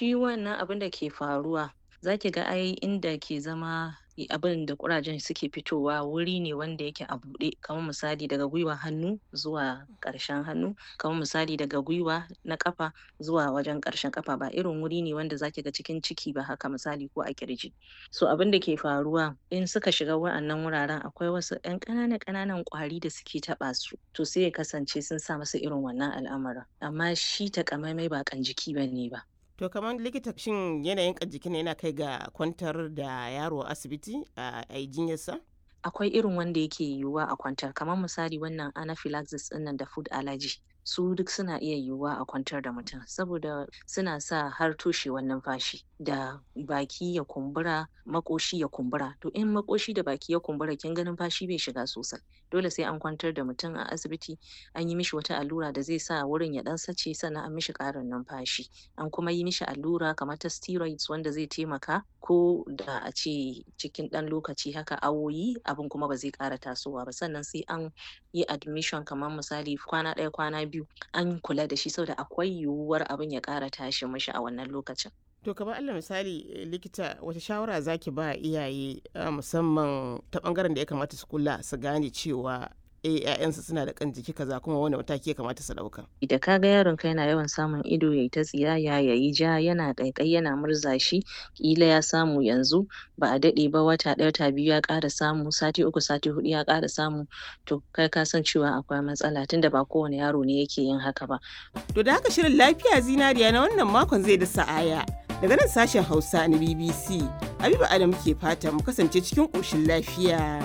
shi wannan abin da ke faruwa zaki ga ai inda ke zama abin da ƙurajen suke fitowa wuri ne wanda yake a buɗe kamar misali daga gwiwan hannu zuwa ƙarshen hannu kamar misali daga gwiwa na ƙafa zuwa wajen ƙarshen ƙafa ba irin wuri ne wanda zaki ga cikin ciki ba haka misali ko a ƙirji so abin da ke faruwa in suka shiga wa'annan wuraren akwai wasu ƴan ƙanana ƙananan ƙwari da suke taɓa su to sai ya kasance sun sa musu irin wannan al'amarin amma shi taƙamaimai ba ƙan jiki bane ba To kamar likita shin yanayin jikin yana kai ga kwantar da yaro a asibiti a yi jinyarsa? Akwai irin wanda yake yiwuwa a kwantar kamar misali wannan anaphylaxis ɗinnan da food allergy su duk suna iya yiwuwa a kwantar da mutum saboda suna sa har toshewar numfashi da baki ya kumbura maƙoshi ya kumbura to in maƙoshi da baki ya kumbura kin ga numfashi bai shiga sosai dole sai an kwantar da mutum a asibiti an yi mishi wata allura da zai sa wurin ya ɗan sace sannan an mishi ƙarin numfashi an kuma yi mishi allura kamar ta steroids wanda zai taimaka ko da a ce cikin ɗan lokaci haka awoyi abin kuma ba zai ƙara tasowa ba sannan sai an yi admission kamar misali kwana ɗaya kwana biyu an kula da shi saboda akwai yiwuwar abin ya ƙara tashi mishi a wannan lokacin. To kamar Allah misali likita wata shawara zaki ba iyaye musamman ta bangaren da ya kamata su kula su gane cewa eh ƴaƴansu suna da kan jiki kaza kuma wani mataki ya kamata su ɗauka. Da ka ga yaron ka yana yawan samun ido yayi ta tsiyaya yayi ja yana ƙaiƙayi yana murza shi ƙila ya samu yanzu ba a daɗe ba wata ɗaya wata biyu ya ƙara samu sati uku sati huɗu ya ƙara samu to kai ka san cewa akwai matsala tunda ba kowane yaro ne yake yin haka ba. To da haka shirin lafiya zinariya na wannan makon zai da sa'aya. Daga nan sashen Hausa na BBC, Habiba Adam ke fata mu kasance cikin ƙoshin lafiya.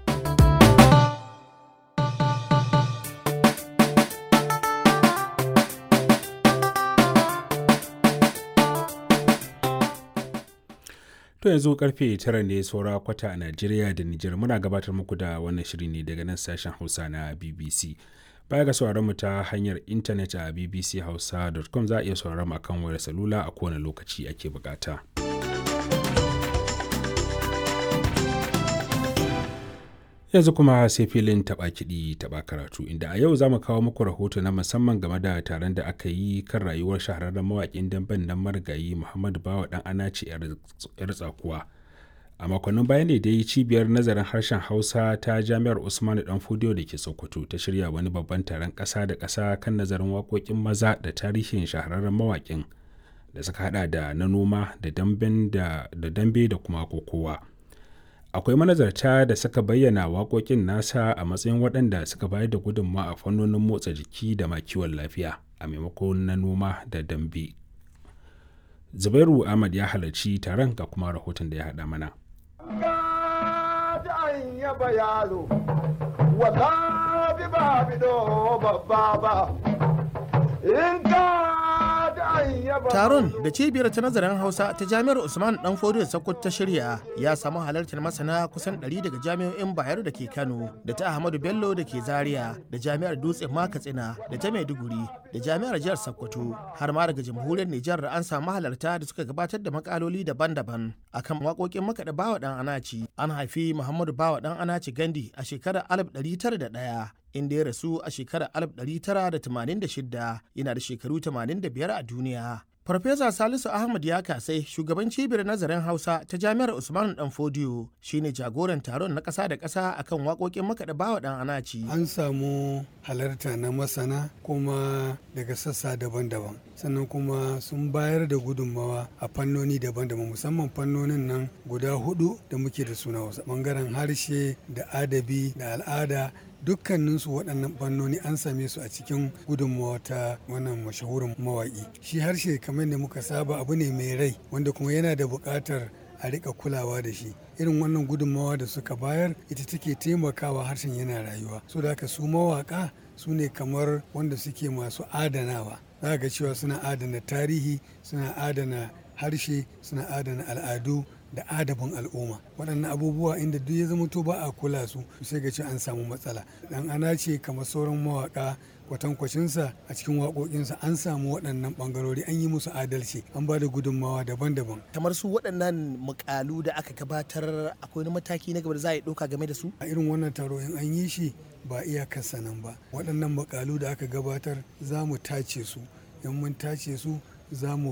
To yanzu karfe tara ne saura kwata a Najeriya da Nijar muna gabatar muku da wannan shiri ne daga nan sashen Hausa na BBC. Baya ga sauraron mu ta hanyar intanet a bbchausa.com za a iya sauraron mu akan wayar salula a kowane lokaci ake bukata. yanzu kuma sai filin taɓa kiɗi taɓa karatu inda a yau za mu kawo muku rahoto na musamman game da taron da aka yi kan rayuwar shahararren mawaƙin damben nan marigayi muhammadu bawa ɗan anace yar tsakuwa a makonnin baya ne dai cibiyar nazarin harshen hausa ta jami'ar usmanu dan fudiyo da ke sokoto ta shirya wani babban taron ƙasa da ƙasa kan nazarin waƙoƙin maza da tarihin shahararren mawaƙin da suka hada da na noma da dambe da kuma kokowa. akwai manazarta da suka bayyana waƙoƙin nasa a matsayin waɗanda suka bayar da gudunmawa a fannonin motsa jiki da ma kiwon lafiya a maimakon na noma da dambe zubairu ahmad ya halarci taron ga kuma rahoton da ya haɗa mana in Taron da cibiyar ta nazarin Hausa ta Jami'ar Usman Dan Fodio Sokoto ta shirya ya samu halartar masana kusan 100 daga jami'o'in Bayero da ke Kano, da ta Ahmadu Bello da ke Zaria, da Jami'ar Dutse ma Katsina, da ta Maiduguri, da Jami'ar Jihar Sokoto, har ma daga Jamhuriyar Nijar da an samu halarta da suka gabatar da makaloli daban-daban akan waƙoƙin makaɗa Bawa Dan Anaci. An haifi Muhammadu Bawa Dan Anaci Gandi a shekarar 1901 inda ya rasu a shekarar 1986 yana da shekaru 85 a duniya. Farfesa Salisu Ahmad ya kasai shugaban cibiyar nazarin Hausa ta Jami'ar Usman Dan Fodiyo shine jagoran taron na ƙasa da ƙasa akan waƙoƙin makaɗa bawa ɗan anaci. An samu halarta na masana kuma daga sassa daban-daban. sannan kuma sun bayar da gudunmawa a fannoni daban-daban musamman fannonin nan guda hudu da muke da suna wasu bangaren harshe da adabi da al'ada dukkaninsu waɗannan fannoni an same su a cikin gudunmawa ta wannan mashahurin mawaƙi shi harshe kamar da muka saba abu ne mai rai wanda kuma yana da buƙatar a rika kulawa da shi irin wannan gudunmawa da suka bayar ita take taimakawa harshen yana rayuwa so da haka su mawaƙa su ne kamar wanda suke masu adanawa za ga cewa suna adana tarihi suna adana harshe suna adana al'adu da adabin al'umma waɗannan abubuwa inda duk ya zama to ba a kula su sai ga ce an samu matsala dan ana ce kamar sauran mawaka kwatankwacinsa a cikin waƙoƙinsa an samu waɗannan ɓangarori an yi musu adalci an ba da gudunmawa daban-daban kamar su waɗannan mukalu da aka gabatar akwai wani mataki na gaba da za a yi ɗauka game da su a irin wannan taro in an yi shi ba iyakarsa nan ba waɗannan mukalu da aka gabatar za mu tace su in mun tace su za mu